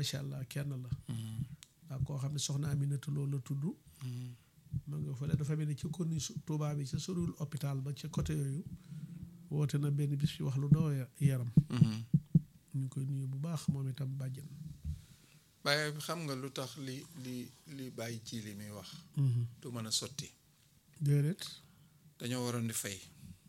macha allah kenn la ak koo xam ne soxna Aminata loolu la tudd ma nga fële dafa mel ni ci konni Tuubaa bi ca sorul hôpital ba ca côté yooyu woote na benn bis fi wax lu doo yaram ñu ngi koy nuyu bu baax moom itam bàjjen waaye xam nga lu tax li li li bàyyi ci li muy wax du mën a sotti déedéet dañoo waroon di fay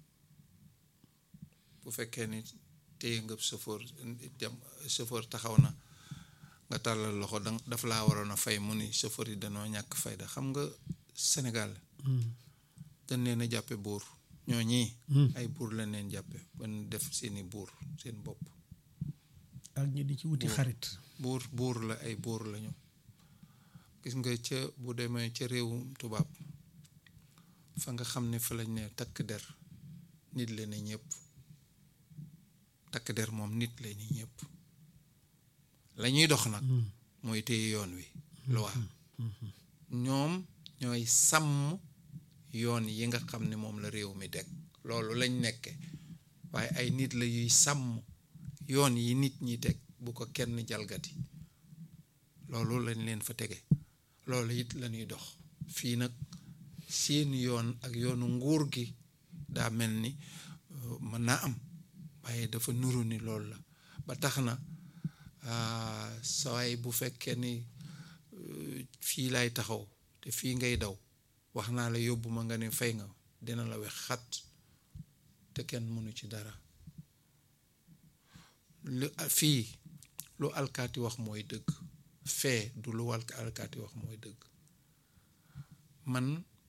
bu fekkee ni téye nga chauffeur dem chauffeur taxaw na nga tàllal loxo da daf laa waroon a fay mu ni chauffeur yi dañoo ñàkk fayda xam nga Sénégal dañ leen a jàppe buur ñoo ñii ay buur lañ leen jàppe ban def seeni buur seen bopp ak ñi di ci wuti xarit buur buur la ay buur lañu gis nga ca bu demee ca réewum tubaab fa nga xam ne fa lañ ne takk der nit la ne ñëpp takk der moom nit la ni ñëpp la ñuy dox nag mooy téye yoon wi loi ñoom ñooy sàmm yoon yi nga xam ne moom la réew mi deg loolu lañ nekke waaye ay nit la yuy sàmm yoon yi nit ñi teg bu ko kenn jalgati loolu lañ leen fa tege loolu it la ñuy dox fii nag seen yoon ak yoonu nguur gi daa mel ni mën naa am waaye dafa nuru ni loolu la ba tax na sawaay bu fekkee ni fii laay taxaw te fii ngay daw wax naa la yóbbu ma nga ne fay nga dina la wex xat te kenn mënu ci dara lu fii lu alkaati wax mooy dëgg fee du lu wal alkaati wax mooy dëgg man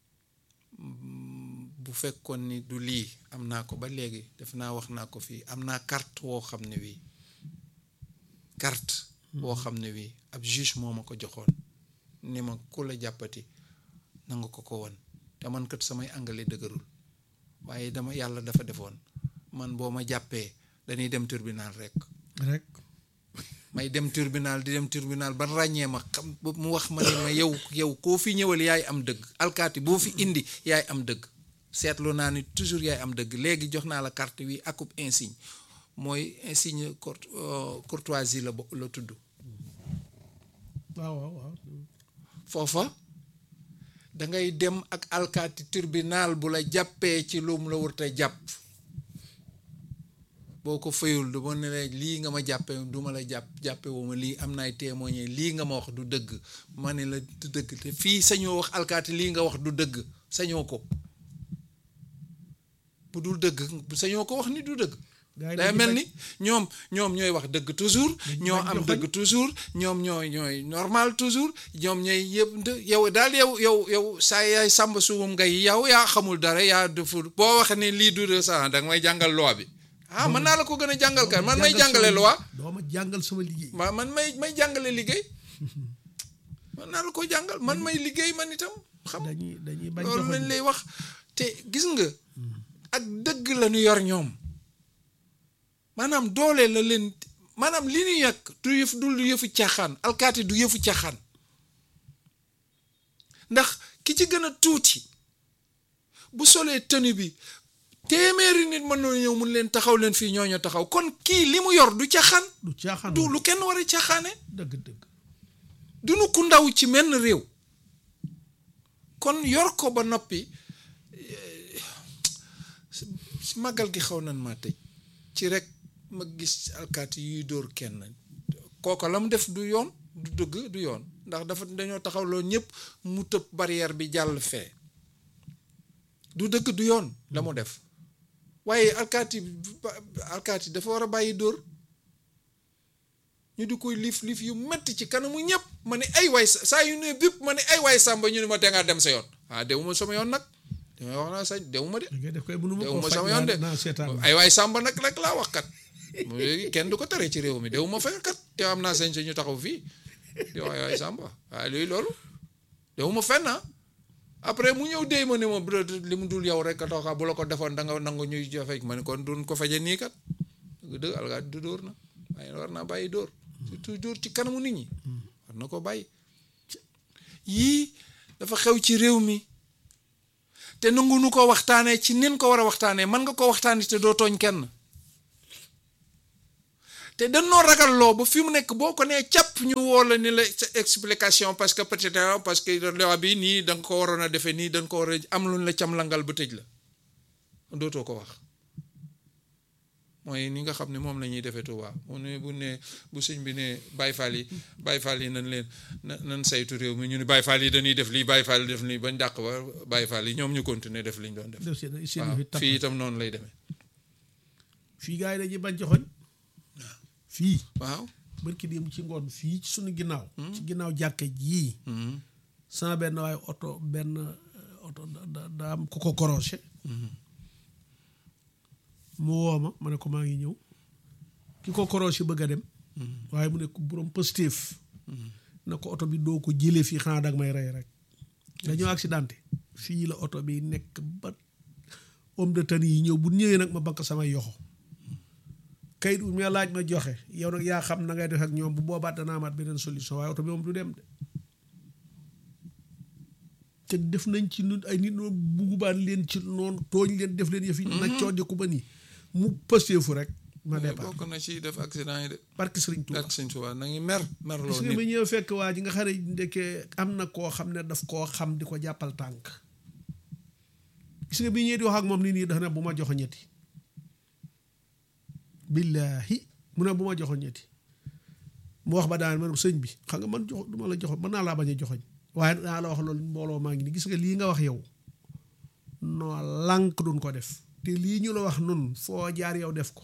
bu fekkoon ni du lii am naa ko ba léegi def naa wax naa ko fii am naa carte woo xam ne wii carte woo xam ne wii ab juge moo ma ko joxoon ni ma ku la jàppati nanga ko ko won te man kat samay anglais dëgërul waaye dama yàlla dafa defoon man boo ma jàppee dañuy dem tribunal rek rek may dem tribunal di dem tribunal ba ràññee ma xam mu wax ma ne ma yow yow koo fi ñëwal yaay am dëgg alkaati boo fi indi yaay am dëgg seetlu naa ni toujours yaay am dëgg léegi jox naa la carte wi akub insigne mooy insigne courtoisie la bo la tudd waaw waaw waaw foofa dangay dem ak alkaati tribunal bu la jàppee ci lum la wërta jàpp boo ko fayul du ma ne la lii nga ma jàppe du ma la jàpp jàppe wu ma lii am naay témoigné lii nga ma wax du dëgg ma ne la du dëgg te fii sañoo wax alkaati lii nga wax du dëgg sañoo ko bu dul dëgg sañoo ko wax ni du dëgg day mel ni ñoom ñoom ñooy wax dëgg toujours ñoo am dëgg toujours ñoom ñooy ñooy normal toujours ñoom ñooy yëpp yow daal yow yow yow saa yaay sàmba suumum ngay yow yaa xamul dara yaa deful boo waxee ne lii du de sa da nga may jàngal loi bi ah mën naa la ko gën a jàngal kan man may jàngale loi doo ma jàngal sama liggéey ma man may may jàngale liggéey mën naa la ko jàngal man may liggéey man itam xam dañuy dañuy bañ loolu lañ lay wax te gis nga ak dëgg la ñu yor ñoom maanaam doole la leen maanaam li ñu yàq du yëf du yëfu caaxaan alkaati du yëfu caaxaan ndax ki ci gën a tuuti bu solee tenue bi téeméeri nit mën na ñëw mun leen taxaw leen fii ñooñu taxaw kon kii li mu yor du caaxaan du caaxaan du lu kenn war a caaxaane dëgg dëgg du nu ku ndaw ci menn réew kon yor ko ba noppi màggal gi xaw nan maa tëj ci rek ma gis alkaati yuy dóor kenn kooka la mu def du yoon du dëgg du yoon ndax dafa dañoo taxaw loolu ñëpp mu tëb barrière bi jàll fee du dëgg du yoon la mu def waaye alkaati alkaati dafa war a bàyyi dóor ñu di koy liif liif yu metti ci kanamu ñëpp ma ne ay waay saa yu ne bépp ma ne ay waay sàmba ñu ne ma te ngaa dem sa yoon ah dewuma sama yoon nag damay wax naa sañ dewuma de def koy mënu ma dewuma koo sama faj yoon de naa seetaan ay waay sàmba nag rek laa wax kat léegi kenn du ko tere ci réew mi dewuma fa kat te am naa sañ ñu taxaw fii di wax ay waay sàmba waaye luy loolu dewuma fenn ah après mu ñëw déy ma ne ma li mu dul yow rek a tax bu la ko defoon da nga nangu ñuy jafe ma ne kon duñ ko faje nii kat dëgg dëgg alkaat du dóor na waaye war naa bàyyi dóor surtout dóor ci kanamu nit ñi war na ko bàyyi yii dafa xew ci réew mi te nangu nu ko waxtaanee ci nin ko war a waxtaanee mën nga ko waxtaanee te doo tooñ kenn te dañoo ragal loo ba fi mu nekk boo ko nee càpp ñu woo la ni la sa explication parce que peut-être parce que loi bi nii da nga ko waroon a defee nii da nga ko war a am luñ la cam langal ba tëj la dootoo ko wax mooy ni nga xam ne moom la ñuy defee Tuubaa mu ne bu ne bu sëñ bi ne Baay Faal yi Baay Faal yi nañ leen na nañ saytu réew mi ñu ne Baay Faal yi dañuy def lii Baay Faal yi def lii bañ dàq ba Baay Faal yi ñoom ñu continuer def liñ doon def def seen seen waaw fi tapp fii itam noonu lay demee fii gars yi dañuy bañ joxoñ fii waaw barki dem ci ngoon fii ci suñu ginnaaw ci ginnaaw jàkka jii sama benn waaye oto benn euh, oto da- da daa am ku ko korosé mu woo ma ma ne ko maa ngi ñëw ki ko korosé bëgg a dem waaye mu ne ko borom positif na ko oto bi doo ko jëlee fii xanaa dag may rey rek dañoo accidenté fii la oto bi nekk ba homme de tenue yi ñëw bu ñëwee nag ma bakk samay yoxo kayit bu ma laaj ma joxe yow nag yaa xam na ngay def ak ñoom bu boobaa danaa amaat beneen solution waaye oto bi moom du dem de te def nañ ci nun ay nit noonu buggubaan leen ci noonu tooñ leen def leen yëf yi na coodiku ba nii mu pëstee fu rek ma départ bokk na ci def accident yi de barke Sëriñ Tuuba ak sëñ Tuubaa na ngi mer mer gis loo nga ma nit ñëw fekk waa ji nga xam ne ndekkee am na koo xam ne daf koo xam di ko jàppal tànk gis nga bi ñëwee di wax ak moom nii nii dafa ne bu ma joxo ñetti billaahi mu ne bu ma joxo ñetti mu wax ba daan man sëñ bi xam nga man jox du ma la joxo mën naa laa bañ a joxoñ waaye naa la wax loolu mbooloo maa ngi nii gis nga lii nga wax yow noo lànk duñ ko def te lii ñu la wax nun foo jaar yow def ko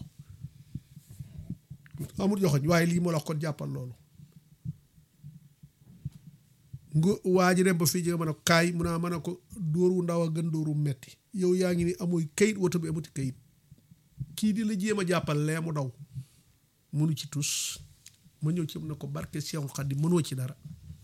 amul joxoñ waaye lii ma la wax kon jàppal loolu nga waa ji dem ba fii jege ma ne ko kaay mun naa mën a ko dóor wu ndaw a gën dóor wu metti yow yaa ngi ni amuy kayit woto bi amuti kayit kii di la jéem a jàppal lee mu daw mënu ci tus ma ñëw ci mu ne ko barke Seexul Xadiim mënoo ci dara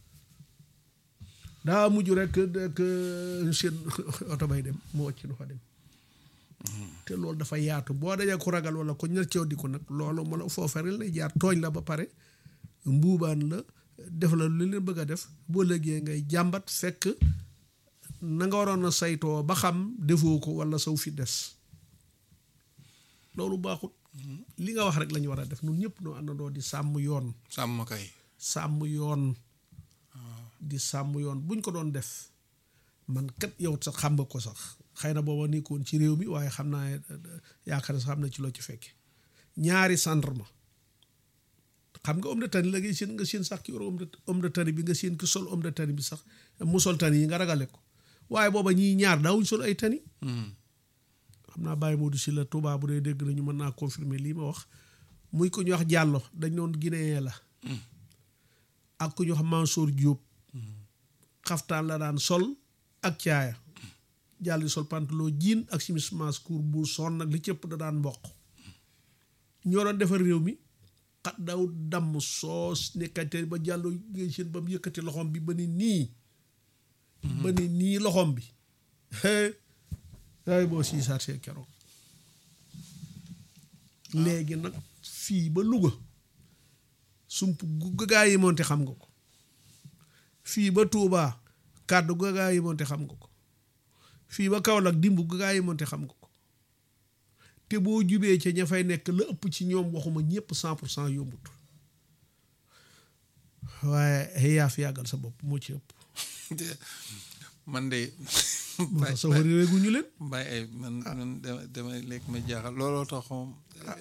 daa mujj rek que seen oto bay dem mu wàcc nu fa dem te loolu dafa yaatu boo dajee ku ragal wala ko ñar ceew di ko nag loolu ma la foofa rek lay jaar tooñ la ba pare mbuubaan la def la lu leen bëgg a def boo léegee ngay jàmbat fekk na nga waroon a saytoo ba xam defoo ko wala saw fi des loolu baaxut li nga wax rek la ñu war a def ñun ñëpp noo àndandoo di sàmm yoon sàmm kay sàmm yoon di sàmm yoon buñ ko doon def man kat yow sax xam nga ko sax xëy na booba nekkoon ci réew mi waaye xam naa yaakaar ne sax xam na ci loo ci fekke ñaari gendarme xam nga homme de tenue la ngay seen nga seen sax ki yor homme de homme de tenue bi nga seen ki sol homme de tenue bi sax mu sol tenue yi nga ragale ko waaye booba ñii ñaar daawuñ sol ay tenue xam naa Baye Modou si la Touba bu dee dégg nañu mën naa confirmer lii ma wax muy ku ñu wax Diallo dañ doon Guinéen la ak ku ñu wax Mansour Diop xaftaan la daan sol ak caaya jàll di sol pantalon jean ak simis maas court bu son nag li cëpp da daan mboq ñoo doon defar réew mi xat daw damm soos nekkate ba jàllo ngay seen ba mu yëkkati loxoom bi ba ni nii ba ni nii loxoom bi ay boo sii saar see keroog léegi nag fii ba Louga sump gu gaa yi moonte xam nga ko fii ba Touba kàddu gu gaa yi moonte xam nga ko fii ba Kaolack dimb gu gaa yi moonte xam nga ko te boo jubee ca ña fay nekk la ëpp ci ñoom waxuma ñëpp cent pour cent yombut waaye yaa fi yàggal sa bopp moo ci ëpp man de moo tax sa wari réeguñu leen bay ay man man dama damay lekk ma jaaxal looloo tax moom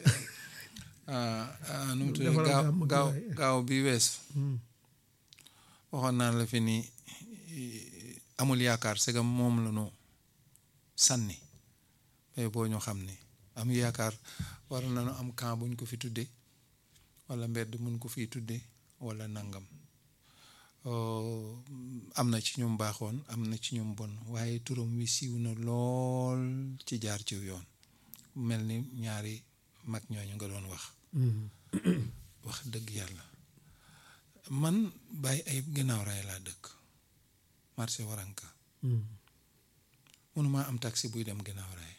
nu mu tudd Defaral gaaw gàmm gi gaaw waaye. gaaw bi wees waxoon naa la fi ni amul yaakaar segam moom la ñu sànni mais boo ñu xam ni am yaakaar war nañu am camp buñ ko fi tuddee wala mbedd mun ko fi tuddee wala nangam Euh, am na ci ñoom baaxoon am na ci ñoom bon waaye turam wi siiw na lool ci jaar ci yoon mel ni ñaari mag ñooñu nga doon wax wax dëgg yàlla man bàyyi ay ginnaaw raay laa dëkk marché waranka mënumaa am taxi buy dem ginnaaw raay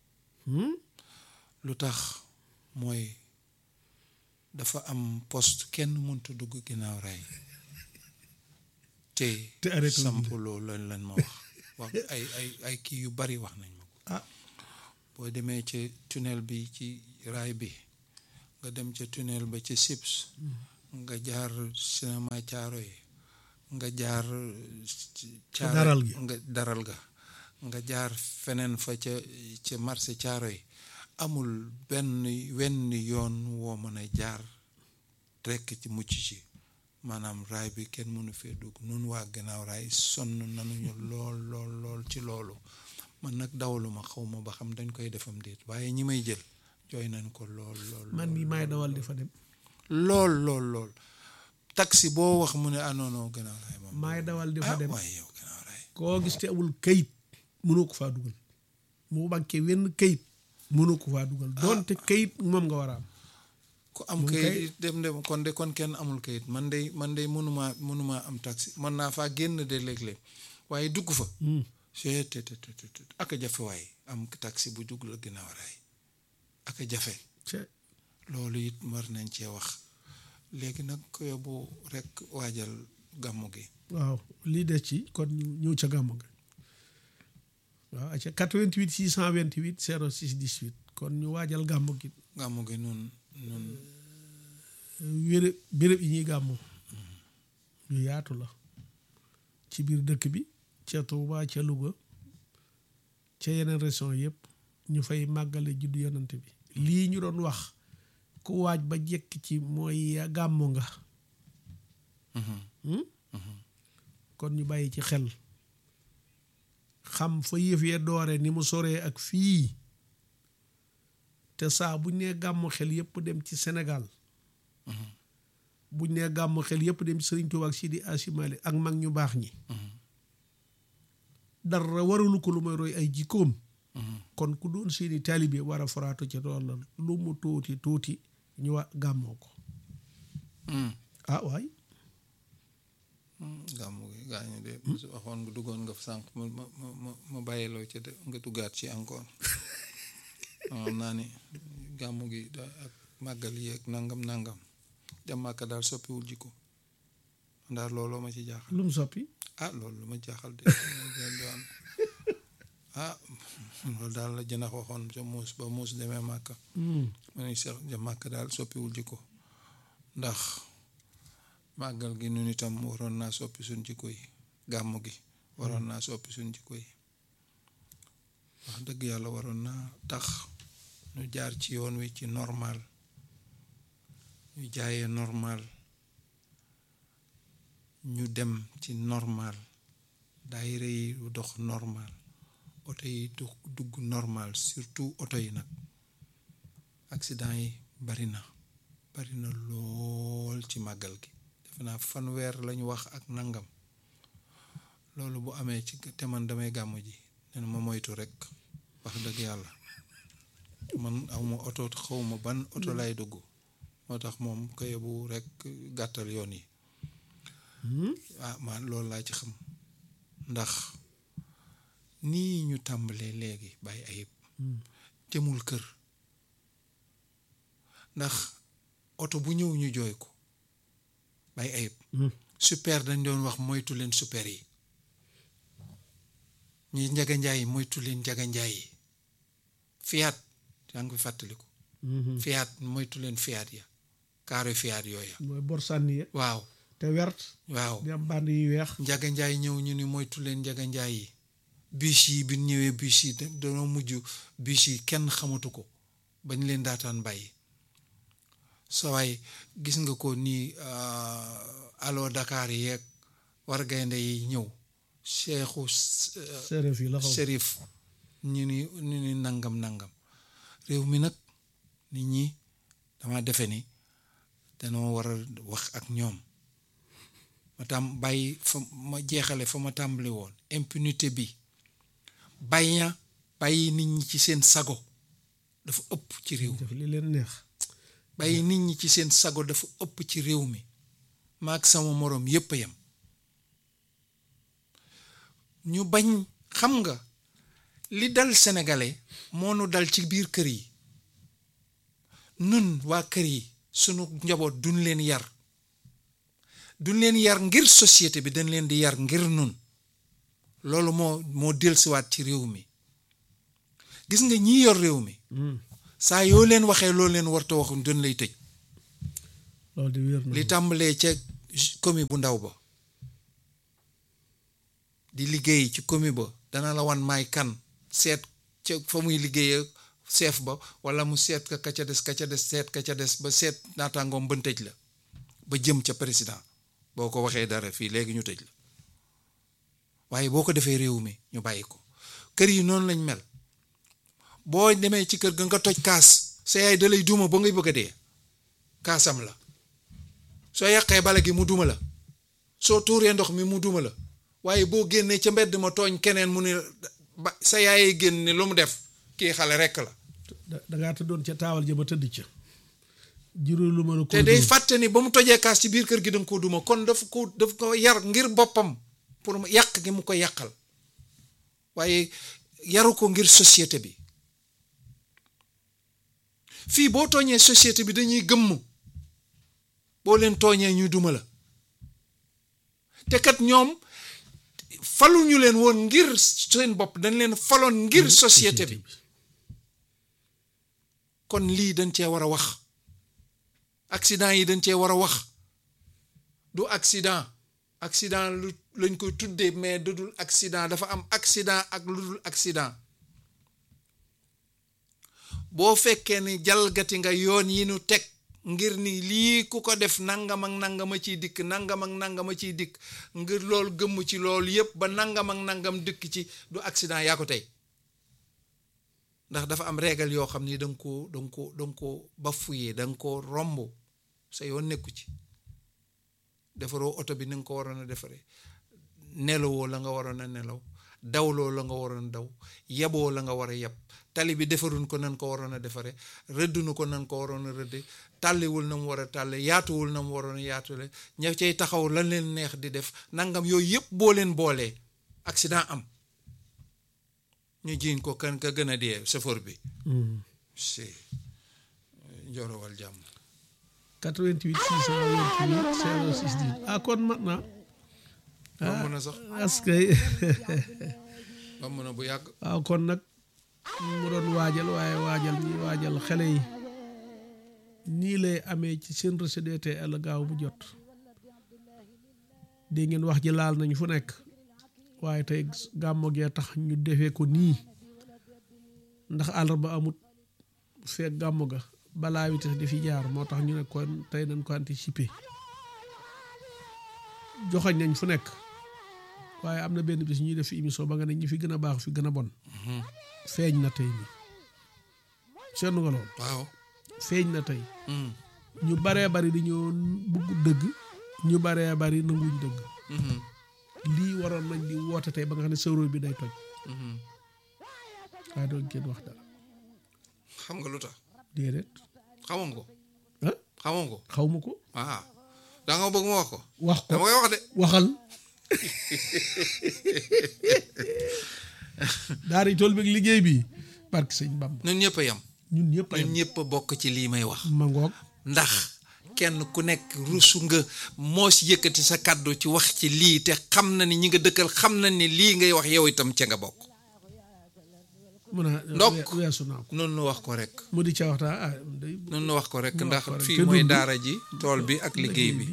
lu tax mooy dafa am poste kenn mënta dugg ginnaaw raay te Te arrêté wuñ samp loolu lañ lan ma wax wax ay ay ay kii yu bari wax nañ ma ko ah boo demee ci tunnel bi ci raay bi nga dem ca tunnel ba ca Sips nga jaar cinéma caaro yi nga jaar caaro daral gi. nga daral ga nga jaar feneen fa ca ca marché caaro yi amul benn wenn yoon woo mën a jaar rekk ci mucc ci maanaam raay bi kenn mënu fee dugg nun waa gannaaw raay sonn nanuñu lool lool lool ci loolu man nag dawaluma xaw ma ba xam dañ koy defam déet waaye ñi may jël jooy nañ ko lool lool man mii maay dawal di fa dem lool lool lool taxi boo wax mu ne ah non non gannaaw raay moom maay dawal di fa ah dem waaye yow gannaaw raay koo gis te amul kayit mënoo ko faa dugal mu banqué wenn kayit mënoo ko faa dugal doonte kayit moom nga war a am ku am Moom kayit kay- it dem dem kon de kon kenn amul kayit man de man de mënumaa mënumaa am taxi mën naa faa génn de léeg-léeg waaye dugg fa Hmm. c'est te te te te ak a jafe waaye am taxi bu dugg la gannaaw raay ak a jafe ce loolu it war nañ cee wax léegi nag ko yóbbu rek waajal gàmmu gi waaw lii des ci kon ñu ñëw ca gàmmu ga waaw acca 88 628 06 18 kon ñu waajal gàmmu gi gàmmu gi nun nun wéré béréb yi ñuy gàmmu yu yaatu la ci biir dëkk bi ca Touba ca Louga ca yeneen région yëpp ñu fay màggale juddu yonante bi lii ñu doon wax ku waaj ba jekk ci mooy ya gàmmu nga Mhm. hmm? kon ñu bàyyi ci xel xam fa yëf yee doore ni mu soree ak fii te saa buñ nee gàmmu xel yëpp dem ci Sénégal buñ nee gàmmu xel yëpp dem ci Sëriñ Tuubaa ak Sidi Asi Maalik ak mag ñu baax ñi dara waralu ko lu may roy ay jikkoom Mhm. kon ku doon seeni taalibe war a foraatu ca tool la lu mu tuuti tuuti ñu wa gàmmoo ko Mm. ah waay Mm, gàmmu gi gaañu de su waxoon nga duggoon nga fa sànq ma ma ma ma ma bàyyiloo ci de nga duggaat ci encore xam naa ni gàmmu gi da ak màggal yi ak nangam nangam dem màkka daal soppiwul jikko ndax looloo ma ci jaaxal lu mu soppi ah loolu lu ma jaaxal de doon ah loolu daal la jënax waxoon ca muus ba muus demee màkka Hmm. ma ne sax ja màkk daal soppiwul jikko ndax màggal gi nun itam waroon naa soppi suñ jikko yi gàmm gi waroon naa soppi suñ jikko yi wax dëgg yàlla waroon naa tax ñu jaar ci yoon wi ci normal ñu jaayee normal ñu dem ci normal daayira yi dox normal oto yi du dugg normal surtout oto yi nag accident yi bari na bari na lool ci màggal gi defe naa fanweer lañu wax ak nangam loolu bu amee ci te man damay gàmm ji nee na ma moytu rek wax dëgg yàlla man awma oto xawma ban oto lay dugg moo tax moom koy bu rek gàttal yoon yi Hmm. ah man loolu laa ci xam ndax nii ñu tàmbalee léegi bàyyi ayib Hmm. jëmul kër ndax oto bu ñëw ñu jooy ko bàyyi ayib Hmm. super dañ doon wax moytu leen super yi ñi njaga njaay yi moytu leen njaga njaay yi fiyaat yaa ngi koy fàttaliku Mhm. fiyaat moytu leen fiyaat ya kaaro fiyaat yooya mooy bor sànni ye waaw te wert waaw di am band yu weex njaga njaay ñëw ñu ni moytu leen njaga njaay yi bus yi bi ñëwee bus yi da- dañoo mujj bus yi kenn xamatu ko bañ leen daataan bàyyi sa waay gis nga ko nii allo Dakar yeeg war gaynde yi ñëw Cheikhu séeréer fii la xaw Serif ñu ni ñu ni nangam nangam réew mi nag nit ñi dama defe ni danoo war a wax ak ñoom ma tam bàyyi fa ma jeexale fa ma tàmbali woon impunité bi bàyyi na bàyyi nit ñi ci seen sago dafa ëpp ci réew mi def li leen neex bàyyi nit ñi ci seen sago dafa ëpp ci réew mi maag sama moroom yépp a yem ñu bañ xam nga li dal sénégalais moo nu dal ci biir kër yi nun waa kër yi sunu njaboot duñ leen yar duñ leen yar ngir société bi dañ leen di yar ngir nun loolu moo moo dellusiwaat ci réew mi gis nga ñi yor réew mi Hmm. saa yoo leen waxee loolu leen warta waxuñ dañ lay tëj loolu di wér na li tàmbalee ca commune bu ndaw ba di liggéey ci commune ba dana la wan maay kan seet ca fa muy liggéey chef ba wala mu seet ka ka ca des ka ca des seet ka ca des ba seet naataangoom ban tëj la ba jëm ca président boo ko waxee dara fii léegi ñu tëj la waaye boo ko defee réew mi ñu bàyyi ko kër yi noonu lañ mel boo demee ci kër ga nga toj kaas sa yaay da lay duma ba ngay bëgg a dee kaasam la soo yàqee bale gi mu duma la soo tuuree ndox mi mu duma la waaye boo génnee ca mbedd ma tooñ keneen mu ne ba sa yaayee génn ne lu mu def kii xale rekk la da- dangaa tëddoon ca taawal ja ba tëdd ca juróom lu mën a te day fàtte ni ba mu tojee kaas ci biir kër gi danga ko duma kon daf ko daf ko yar ngir boppam pour mu yàq gi mu ko yàqal waaye yaru ko ngir société bi fii boo tooñee société bi dañuy gëmm boo leen tooñee ñu duma la te kat ñoom faluñu leen woon ngir seen bopp dañ leen faloon ngir société bi kon lii dañ cee war a wax accident yi dañ cee war a wax du accident accident lu lañ koy tuddee mais du dul accident dafa am accident ak lu dul accident boo fekkee ni jalgati nga yoon yi nu teg ngir ni lii ku ko def nangam ak nangama ciy dikk nangam ak nangama ciy dikk ngir loolu gëmm ci loolu yépp ba nangam ak nangam dikk ci du accident yaa ko tey ndax dafa am régal yoo xam ni da nga koo da nga ko da nga ko bafoué da nga ko romb sa yoon nekku ci defaroo oto bi ni nga ko waroon a defaree nelawoo la nga waroon a nelaw dawloo la nga waroon a daw yeboo la nga war a yeb tali bi defaruñ ko nan ko waroon a defare rëddunu ko nan ko waroon a rëdde tàlliwul na mu war a tàlle yaatuwul na mu waroon a yaatule ña cay taxaw lan leen neex di def nangam yooyu yëpp boo leen boolee accident am ñu jiiñ ko kan ka gën a dee chauffeur bi si njorowal jàmm 88 628 06 10 ah kon mat na romb na sax est-ce que romb na bu yàgg waaw kon nag mu doon waajal waaye waajal ñi waajal xale yi nii lay amee ci seen recédé àll gaaw bu jot dégg ngeen wax ji laal nañ fu nekk waaye tey gàmmo gee tax ñu defee ko nii ndax àllarba amut fekk gàmmo ga balaa wi tax di fi jaar moo tax ñu ne kon tey nañ ko anticiper joxoñ nañ fu nekk waaye am na benn bis ñuy def fi émission ba nga ne ñi fi gën a baax fi gën a bon feeñ na tey nii seetlu nga loolu waaw feeñ na tey ñu baree bari dañoo bugg dëgg ñu baree bari nanguñ dëgg lii waroon nañ di woote tey ba nga xam ne sëwro bi day toj waaye doon kenn wax dara xam nga lu tax déedéet xamoon ko ah xamoon ko xaw ma ko ah da nga bëgg ma wax ko wax ko dama koy wax de waxal daara yi tool bi ak liggéey bi barke sëñ Bamba ñun ñëpp a yem ñun ñëpp a ñun yem ñëpp a bokk ci lii may wax ma ngoog ndax kenn ku nekk rusu nga moo si yëkkati sa kàddu ci wax ci lii te xam na ni ñi nga dëkkal xam na ni lii ngay wax yow itam ca nga bokk mun a Ndokk. we- weesu naa ko noonu nu wax ko rek mu di ca waxtaan ah day noonu nu wax ko rek Nu wax ndax ko rek. fii Te mooy dund. daara ji tool bi ak liggéey bi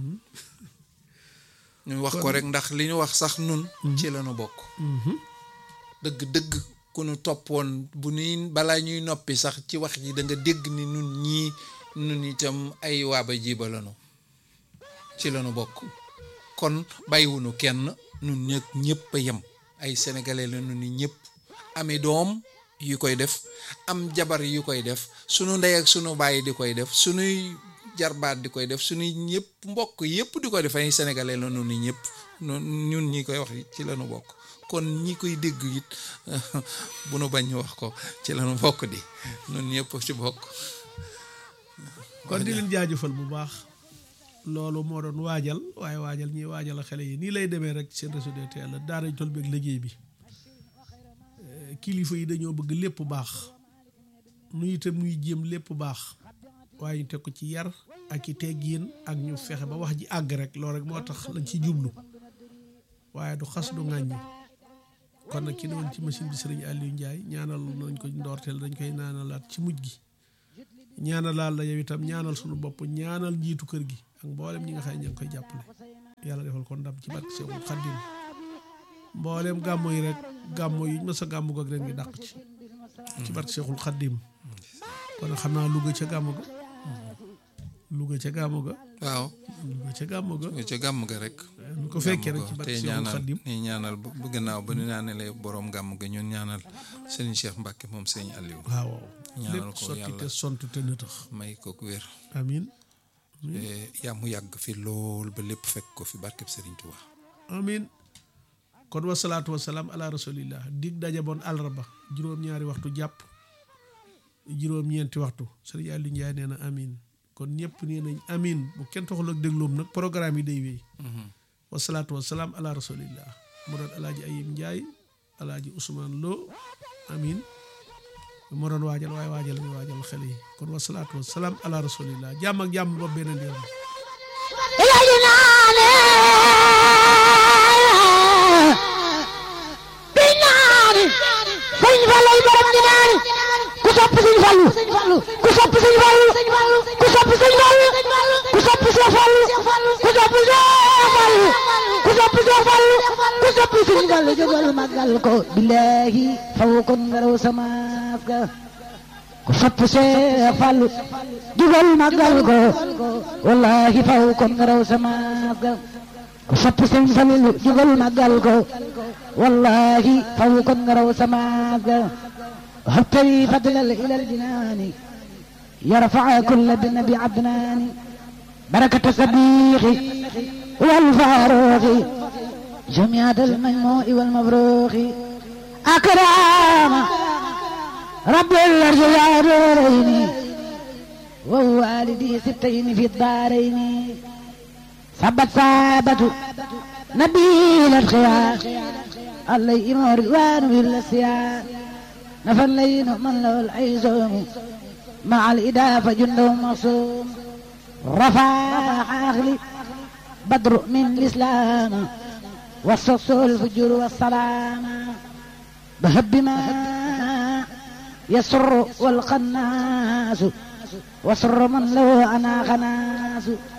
ñu wax ko rek ndax li ñu wax sax nun ci la nu bokk dëgg dëgg ku nu toppoon bu nuy balaa ñuy noppi sax ci wax ji da nga dégg ni nun ñii nun itam ay waaba jiba lanu ci lanu bokk kon bàyyiwunu kenn nun ñëpp ñëpp a yem ay sénégalais la nun ni ñëpp ami doom yu koy def am jabar yu koy def sunu ndey ak sunu bàyyi di koy def sunuy jarbaat di koy def sunuy ñëpp mbokk yëpp di koy def ay sénégalais la nun ni ñëpp nun ñun ñi koy wax ci lanu bokk kon ñi koy dégg it bu nu bañ ñu wax ko ci lanu bokk di nun ñëpp ci bokk kon di leen jaajëfal bu baax loolu moo doon waajal waaye waajal ñiy waajal xale yi nii lay demee rek seen réseau de teel daara tool beeg liggéey bi Eh, kilifa yi dañoo bëgg lépp baax nu itam nuy jéem lépp baax waaye ñu teg ko ci yar ak i teggin ak ñu fexe ba wax ji àgg rek loolu rek moo tax lañ ci jublu waaye du xas du ŋàññi kon kon nag ki ne woon ci machine bi sëriñ Aliou Ndiaye ñaanal nañ ko ndoorteel dañ koy ñaanalaat ci mujj gi ñaanalaal la yow itam ñaanal suñu bopp ñaanal njiitu kër gi ak mboolem ñi nga xam ne ña ngi koy jàppale yàlla defal ko ndam ci barke Seexul Xaddim mboolem gàmmo yi rek gàmmo yi mës a gàmmu ak ren gi dàq ci ci barke Seexul Xaddim kon xam naa Louga ca gàmmu ga Louga ca gàmmu ga waaw Louga ca gàmmu ga nga ca gàmm ga rek ñu ko fekkee rek ci gàmm barke tey Seexul ñaanal Xaddim ni ñaanal bu bu gannaaw ba ñu ñaanalee borom gàmm ga ñun ñaanal sëriñ Cheikh Mbacke moom sëriñ Aliou waaw ñaanal lépp ko sotti yàlla. te sontu te nëtëx may ko wér amin te yaa mu yàgg fi lool ba lépp fekk ko fi barkeb sëriñ Touba amin kon wasalaatu wasalaam ala rasulillah dig daje boon àllarba juróom-ñaari waxtu jàpp juróom-ñeenti waxtu sëriñ Aliou Ndiaye nee na amin kon ñëpp nee nañ amin bu kenn taxul ak dégloom nag programme yi day wéy wasalaatu wasalaam ala rasulillah mu doon alaaji Ayib Ndiaye alaaji Ousmane Lo amin moo doon waajal waaye waajal mi waajal xale yi kon wasalaatu wasalaam ala rasulillah jàmm ak jàmm ba beneen yoon ilaji naane bi naani sëñ Fallu borom di naani ku sopp sëñ Fallu ku sopp sëñ Fallu ku sopp sëñ Fallu ku sopp Seex Fallu ku sopp Seex Fallu ku sopp Seex Fallu ku sopp sëñ Fallu jógal magal ko billahi faw kon nga raw sama ga ku sopp Seex Fallu jógal magal ko wallahi faw kon nga raw sama ga ku sopp sëñ Fallu jógal magal ko wallahi faw kon nga raw sama ga وهبتلي فضلا إلى الجنان يرفع كل بالنبي عدنان بركة صديقي والفاروق جميع المجموع والمبروك أكرام رب الأرض والدارين ووالدي ستين في الدارين ثبت ثابت نبيل الخيار عليهم رضوان بالسيار نفى الليل من له العيزوم مع الإدافة جنده مصوم رفع عقلي بدر من الإسلام والصص الفجر والسلام بهب ما يسر والقناس وسر من له أنا خناس